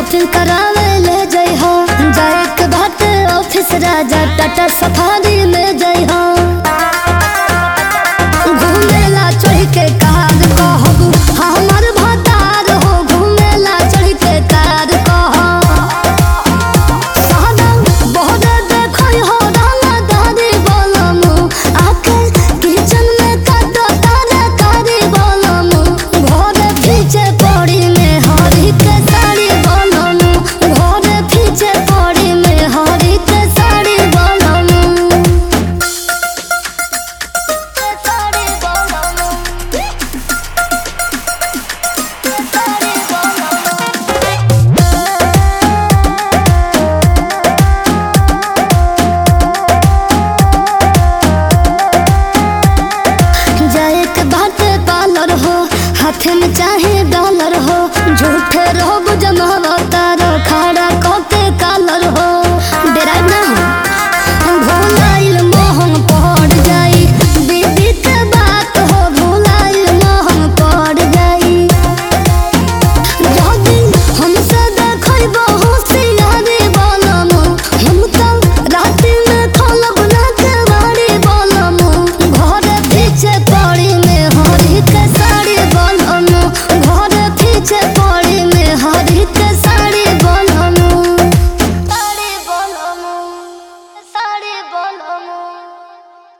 shopping करावे ले जई हो जाए के बात ऑफिस राजा टाटा सफारी में जई हो घूमेला चढ़ के कार कहब हमर भतार हो घूमेला चढ़ के कार कहब सादम बहुत देखई हो डाला दादी बोलमु आके किचन में काटो तारे कारी बोलमु घरे पीछे पड़ी में हरी के साड़ी बोलमु घरे पीछे पड़ी में हरी के साड़ी बोलमु साड़ी बोलमु साड़ी बोलमु जाए के बाटे पार्लर हो हाथ में